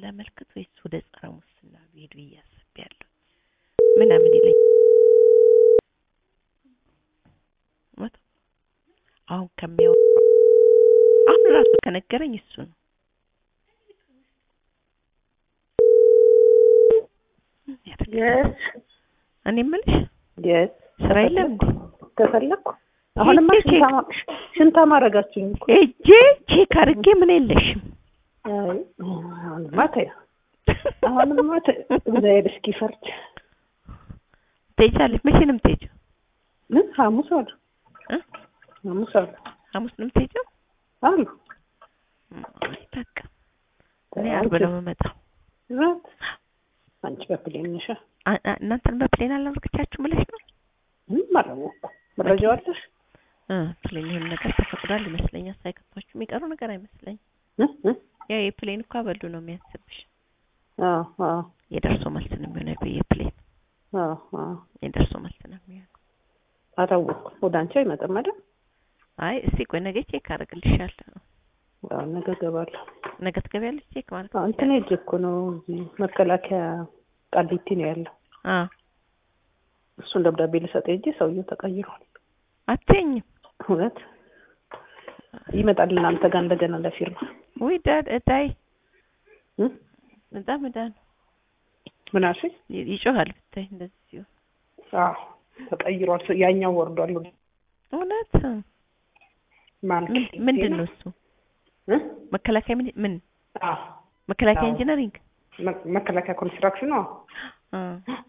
ላመልክት ወይስ ወደ ጸረ ሙስና ቢሄዱ እያሰብያለሁ ምናምን ይለኝ መቶ አሁን ከሚያወራ አሁን ራሱ ከነገረኝ እሱ ነው። የስ እኔ የምልሽ የስ ስራ የለም እንዴ? ተፈለኩ አሁንማ ቼክ- ሽንታ ማ- ሽንታ ማድረጋችሁኝ እኮ ሄጄ ቼክ አድርጌ ምን የለሽም አይ አሁንማ ተይው አሁንማ ተይው እግዚአብሔር እስኪፈርድ ትሄጃለሽ? መቼ ነው የምትሄጂው? ምን ሐሙስ አሉ እ? ሐሙስ አሉ ሐሙስ ነው የምትሄጂው? አሉ አይ በቃ እኔ ዓርብ ነው የምመጣው። ራት አንቺ በፕሌን ነሽ አ- አ- እናንተን በፕሌን አላወርቅቻችሁ ብለሽ ነው? ምንም አላወኩም መረጃው አለሽ እ ፕሌን ይሄን ነገር ተፈቅዷል ይመስለኛል። ሳይከቷችሁ የሚቀሩ ነገር አይመስለኝም። እ? እ? ያው የፕሌን እኮ አበሉ ነው የሚያስብሽ። አዎ አዎ የደርሶ መልስ ነው የሚሆነው የፕሌን አዎ አዎ የደርሶ መልስ ነው የሚሆነው። አላወኩም ወደ አንቺ አይመጣም አይደል አይ እስቲ ቆይ ነገ ቼክ አደርግልሻለሁ። አዎ ነገ እገባለሁ ነገ ትገቢያለሽ ቼክ ማለት አዎ እንትን ሄጄ እኮ ነው እዚህ መከላከያ ቃሊቲ ነው ያለው አ እሱን ደብዳቤ ልሰጥ ሄጄ ሰውዬው ተቀይሯል አትይኝም እውነት ይመጣል እናንተ ጋር እንደገና ለፊርማ ወይ ዳድ እታይ እ? በጣም እዳ ነው ምን አልሽኝ ይ- ይጮሃል ብታይ እንደዚህ ሲሆን አዎ ተቀይሯል ሰው- ያኛው ወርዷል እውነት ማለት ምን- ምንድን ነው እሱ እ? መከላከያ ምን ምን አዎ መከላከያ አዎ። ኢንጂነሪንግ መ- መከላከያ ኮንስትራክሽን ነው አ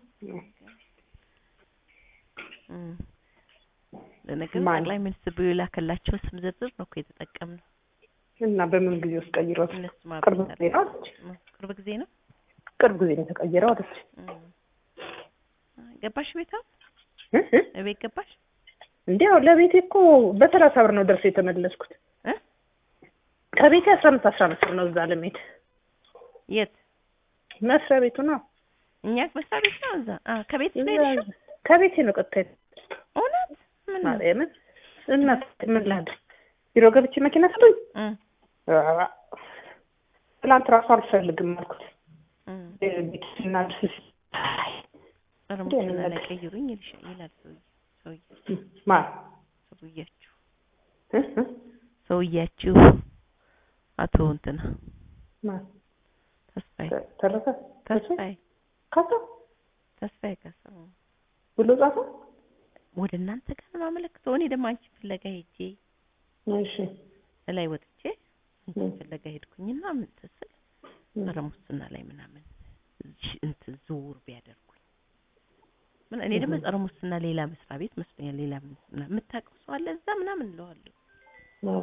እም። ለነገሩ ማን? ጠቅላይ ሚኒስትር ቢሮ የላከላቸው ስም ዝርዝር ነው እኮ የተጠቀምነው። እና በምን ጊዜ ውስጥ ቀይሯል እነሱ ቅርብ ማብራሪያ ጊዜ ነው አለች እም፣ ቅርብ ጊዜ ነው። ቅርብ ጊዜ ነው የተቀየረው አለች እም። ገባሽ ቤታ እ? እ? እቤት ገባሽ? እንዲያው ለቤቴ እኮ በሰላሳ ብር ነው ደርሶ የተመለስኩት እ? ከቤቴ አስራ አምስት አስራ አምስት ብር ነው እዛ ለመሄድ የት መስሪያ ቤቱ ነው እኛ መስሪያ ቤት ነው እዛ። አ ከቤት እዛ- ነው ከቤቴ ነው ቀጥታ እውነት ምን ነው? ማርያምን እናት ምን ላድርግ ቢሮ ገብቼ መኪና ስጡኝ እም፣ ኧረ፣ ትናንት ራሱ አልፈልግም አልኩት እም። ቤት ስናድስ ኧረ እንዴ ሙስና ነው ላይ ነገር? ቀይሩኝ ይልሻል ይላል ሰውዬ ሰውዬ ማን ሰውያችሁ እ? እ? ሰውያችሁ አቶ እንትና ማን ተስፋዬ ተረፈ ተስፋዬ ካሳ ተስፋዬ ካሳው ብሎ ጻፈ ወደ እናንተ ጋር ነው የማመለክተው። እኔ ደግሞ አንቺ ፍለጋ ሄጄ እሺ ላይ ወጥቼ አንቺ እም። ፍለጋ ሄድኩኝና ምን ትስል ኧረ ሙስና ላይ ምናምን እሺ እንትን ዝውውር ቢያደርጉኝ ምን እኔ ደግሞ እም። ጸረ ሙስና ሌላ መስሪያ ቤት መስሎኛል። ሌላ ሙስና የምታውቀው ሰው አለ እዛ ምናምን እለዋለሁ። አዎ።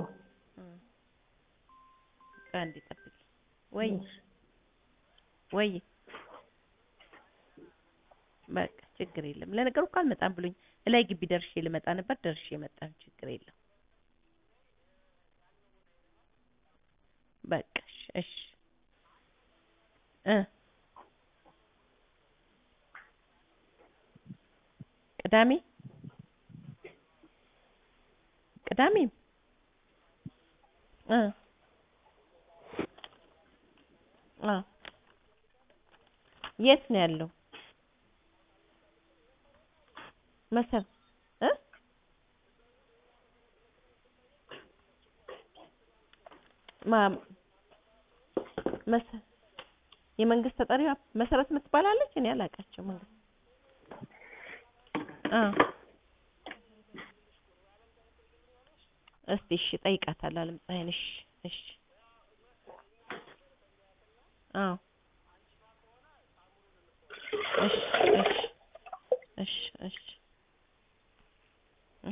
በቃ አንዴ ጠብቂ ወይ ወይ በቃ ችግር የለም። ለነገሩ እኮ አልመጣም ብሎኝ እላይ ግቢ ደርሼ ልመጣ ነበር። ደርሼ መጣሁ። ችግር የለም። በቃ እሺ፣ እሺ እ ቅዳሜ ቅዳሜ እ አ የት ነው ያለው? መሰር እ ማ መሰ የመንግስት ተጠሪዋ መሰረት የምትባላለች እኔ አላውቃቸው መንግስት አ እስቲ እሺ ጠይቃታለሁ አለም ፀሐይን እሺ እሺ አዎ እሺ እሺ እሺ እሺ እ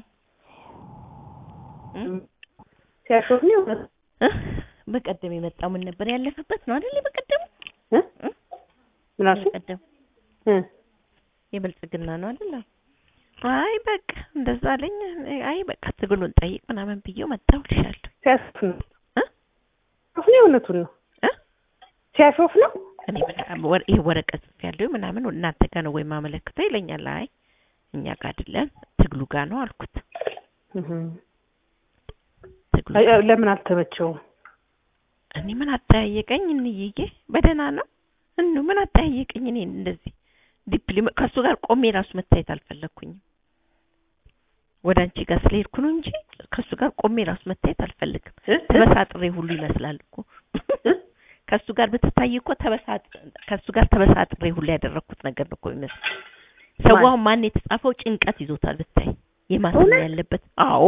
እ ሲያሾፍ ነው እ በቀደም የመጣው ምን ነበር ያለፈበት ነው አይደል? በቀደም እ እ ምን አልሽኝ? በቀደም እ የብልጽግና ነው አይደል? አይ በቃ እንደዛ አለኝ። አይ በቃ ትግሉን ጠይቅ ምናምን ብዬው መጣሁ እልሻለሁ። ሲያሾፍ ነው እ ሲያሾፍ ነው እውነቱን ነው እ ሲያሾፍ ነው እኔ ምን ወር ይሄ ወረቀት ጽፌያለሁ ምናምን እናንተ ጋር ነው ወይ ማመለክተው ይለኛል። አይ እኛ ጋር አይደለም ትግሉ ጋር ነው አልኩት። እህ ትግሉ አይ፣ ለምን አልተመቸውም? እኔ ምን አጠያየቀኝ? እንይዬ በደህና ነው እኑ ምን አጠያየቀኝ? እኔ እንደዚህ ዲፕሊ ከሱ ጋር ቆሜ ራሱ መታየት አልፈለግኩኝም። ወደ አንቺ ጋር ስለሄድኩ ነው እንጂ ከሱ ጋር ቆሜ ራሱ መታየት አልፈልግም። ተበሳጥሬ ሁሉ ይመስላል እኮ ከሱ ጋር ብትታይ እኮ ተበሳጥ ከሱ ጋር ተበሳጥሬ ሁሉ ያደረኩት ነገር ነው እኮ ይመስል። ሰዋው ማን የተጻፈው ጭንቀት ይዞታል ብታይ የማሰብ ያለበት አዎ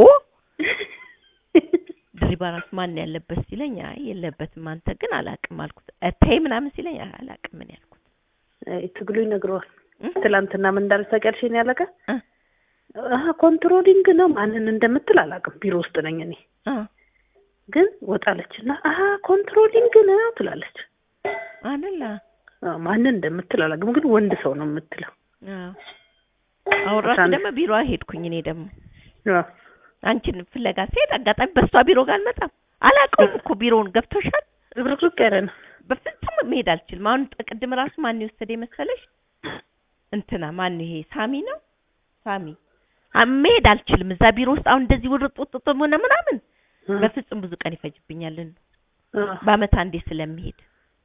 ድሪባ ራሱ ማን ያለበት ሲለኝ አይ የለበትም አንተ ግን አላቅም አልኩት። ተይ ምናምን ሲለኝ አይ አላቅም ምን ያልኩት ትግሉ ይነግረዋል። ትላንትና ምን እንዳለች ታውቂያለሽ? የእኔ አለቃ አሀ ኮንትሮሊንግ ነው ማንን እንደምትል አላውቅም። ቢሮ ውስጥ ነኝ እኔ ግን ወጣለች እና አሀ ኮንትሮሊንግ ነው ትላለች። አይደለ ማንን እንደምትል አላውቅም፣ ግን ወንድ ሰው ነው የምትለው። አሁን ራሱ ደግሞ ቢሮ ሄድኩኝ እኔ ደግሞ አንቺን ፍለጋ ስሄድ አጋጣሚ በሷ ቢሮ ጋር አልመጣም። አላውቀውም እኮ ቢሮውን ገብቶሻል። ዝብርቅርቅ ያለ ነው። በፍጹም መሄድ አልችልም። አሁን ቅድም ራሱ ማን የወሰደ መሰለሽ? እንትና ማን ይሄ ሳሚ ነው ሳሚ መሄድ አልችልም እዛ ቢሮ ውስጥ አሁን እንደዚህ ውርጥ ውጥጥ ሆነ ምናምን በፍጹም ብዙ ቀን ይፈጅብኛል። በአመት አንዴ ስለሚሄድ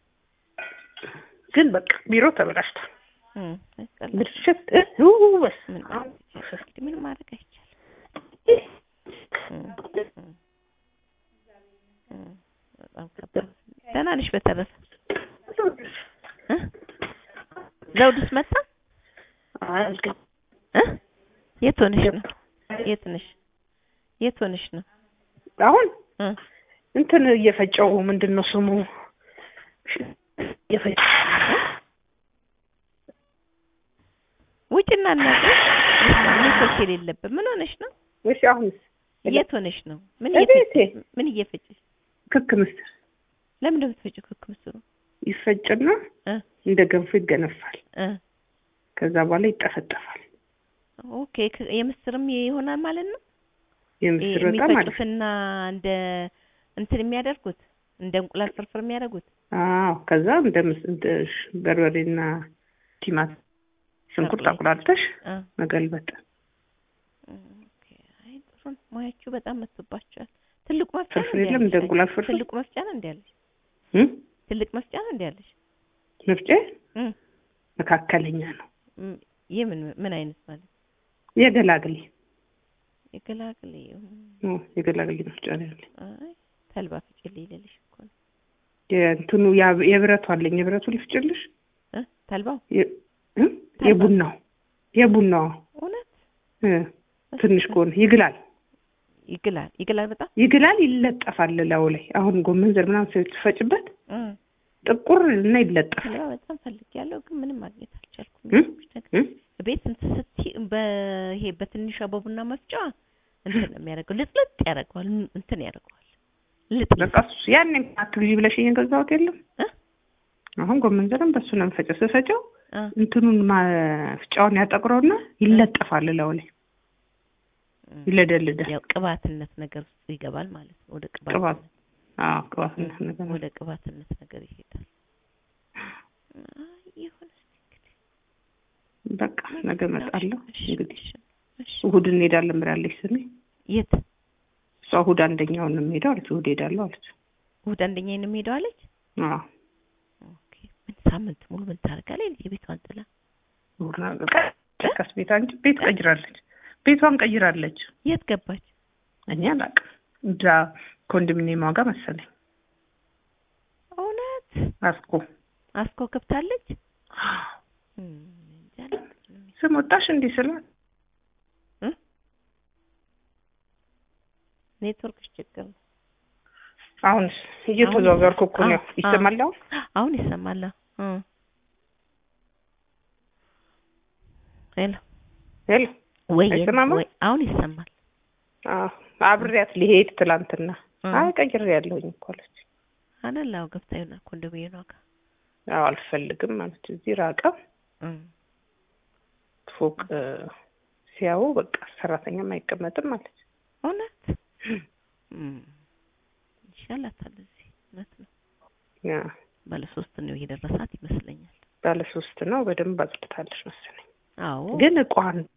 ግን በቃ ቢሮ ተበላሽቷል። ብልሽት በስ ምን ማድረግ አይቻልም። በጣም ከባድ። ደህና ነሽ? በተረፈ ዘውድስ መጣ? የት ሆነሽ ነው? የት ነሽ? የት ሆነሽ ነው? አሁን እንትን እየፈጨው ምንድን ነው ስሙ? እየፈጨው ውጭና እናት ኔትወርክ የሌለበት ምን ሆነሽ ነው? እሺ አሁንስ የት ሆነሽ ነው? ምን እቤቴ ምን እየፈጨሽ? ክክ ምስር ለምን እንደምትፈጪው ክክ ምስሩ? ይፈጭና እንደ ገንፎ ይገነፋል። ከዛ በኋላ ይጠፈጠፋል። ኦኬ የምስርም ይሆናል ማለት ነው። የምስር በጣም አሪፍ የሚፈጩትና እንደ እንትን የሚያደርጉት እንደ እንቁላል ፍርፍር የሚያደርጉት አዎ። ከዛ እንደ እንደ በርበሬና ቲማት ሽንኩርት አቁላልተሽ መገልበጥ። ኦኬ አይ ጥሩ ነው። ሙያችሁ በጣም መጥቶባችኋል። ትልቁ መፍጫ ፍርፍር የለም እንደ እንቁላል ፍርፍር ትልቁ መፍጫ ነው እንዴ ያለሽ? ትልቅ መፍጫ ነው እንዴ ያለሽ? መፍጫ መካከለኛ ነው። የምን ምን አይነት ማለት የገላግሌ የገላግሌ የገላግሌ መፍጫ ነው ያለኝ። አይ ተልባ ፍጭልኝ ልልሽ እኮ ነው። የእንትኑ የብረቱ አለኝ። የብረቱ ልፍጭልሽ? ተልባው የቡናው የቡናው እውነት ትንሽ ከሆነ ይግላል ይግላል ይግላል በጣም ይግላል። ይለጠፋል ላዩ ላይ አሁን ጎመን ዘር ምናምን ስትፈጭበት ጥቁር እና ይለጠፋል። ተልባ በጣም ፈልጌያለሁ ግን ምንም ማግኘት አልቻልኩም። ቤት እንትን ስትይ በይሄ በትንሿ በቡና መፍጫ እንትን ነው የሚያደርገው፣ ልጥልጥ ያደርገዋል፣ እንትን ያደርገዋል። ልጥ በቃ እሱ ያኔ አትብዢ ብለሽ የገዛሁት የለም አሁን ጎመን ዘርም በሱ ነው የምፈጨው። ስፈጨው እንትኑን መፍጫውን ያጠቁረውና ይለጠፋል ላዩ ላይ ይለደልዳል። ያው ቅባትነት ነገር ውስጥ ይገባል ማለት ነው። ወደ ቅባት ቅባት አዎ፣ ቅባትነት ነገር ወደ ቅባትነት ነገር ይሄዳል። ይሁን በቃ ነገ እመጣለሁ። እንግዲህ እሑድ እንሄዳለን ብላለች ስሜ። የት? እሷ እሑድ አንደኛውን ነው የምሄደው አለች። እሑድ ሄዳለሁ አለች። እሑድ አንደኛውን ነው የምሄደው አለች። አዎ ኦኬ። ምን ሳምንት ሙሉ ምን ታደርጋለች? የቤቷን ጥላ እሑድ ነው ቀስ ቤት አንቺ ቤት ቀይራለች። ቤቷን ቀይራለች። የት ገባች? እኔ አላውቅም። እዛ ኮንዶሚኒየም ዋጋ መሰለኝ። እውነት አስኮ አስኮ ከብታለች። ስም ወጣሽ እንዲህ ስላት ኔትወርክሽ ችግር ነው። አሁንስ እየተዘዋወርኩ እኮ ነው። ይሰማል አሁን? አሁን ይሰማል። ሄሎ ሄሎ ወይ አይሰማም? ወይ አሁን ይሰማል። አዎ አብሬያት ሊሄድ ትላንትና አይ ቀይሬ ያለሁኝ እኮ አለች። አይደል? አዎ ገብታ ይሆናል ኮንዶሚኒየም ዋጋ አዎ አልፈልግም አለች። እዚህ ራቀ ፎቅ ሲያዩ በቃ ሰራተኛም አይቀመጥም አለች። እውነት ይሻላታል። እዚህ እውነት ነው። ያ ባለ ሶስት ነው የደረሳት ይመስለኛል። ባለ ሶስት ነው። በደንብ አጽድታለች መሰለኝ። አዎ ግን እቋን